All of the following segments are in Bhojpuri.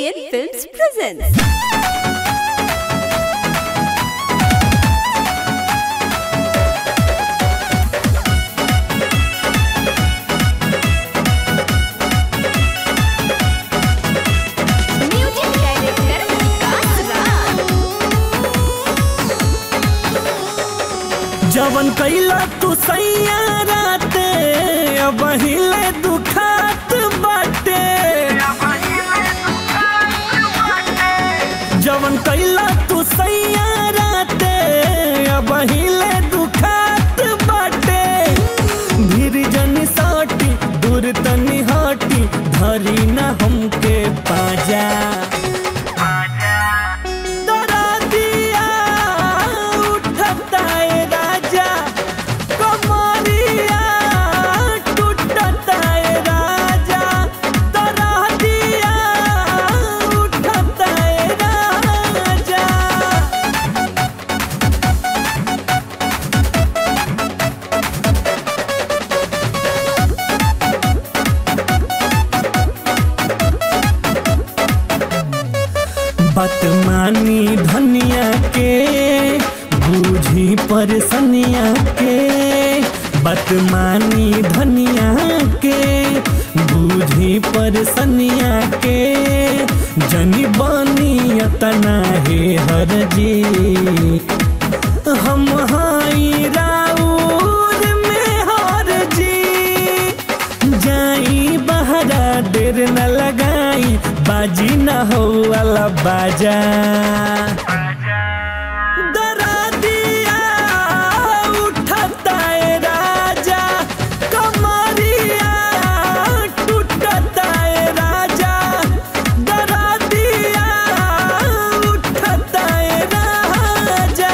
ABN Films presents. Music director Vikas Raj. जवन कैला तू सैया राते अब हिले दुखात बाटे जवन कैला तू सैया राते अब हिले दुखात बाटे भीर जन साटी दूर तनी हटी धरी न हमके पाजा डरा दिया उठता है राजा कमरिया टूटता है राजा डरा दिया उठता है राजा बतमानी धनिया के बूझी परसनिया के बतमानी धनिया के बूझी परसनिया के जनी बनी अतना हे हर जी हम हाई राउर में हर जी जाई बहरा देर न लगाई बाजी न हो वाला बाजा डरा दिया उठता है राजा कमरिया टूटता है राजा डरा दिया उठता है राजा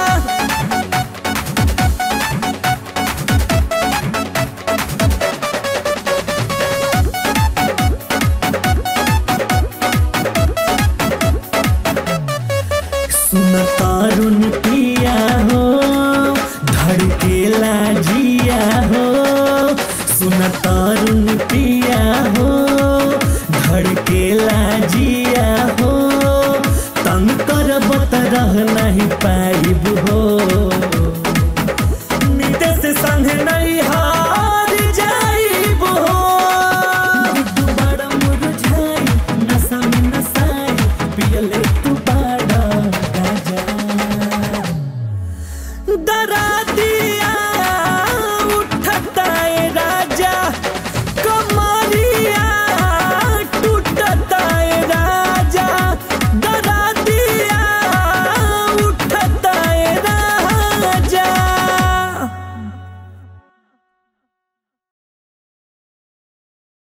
सुन तारुन पिया हो धड़केला जिया हो सुन तारुन पिया हो धड़केला जिया हो तंग करब त रह नहीं पाइब हो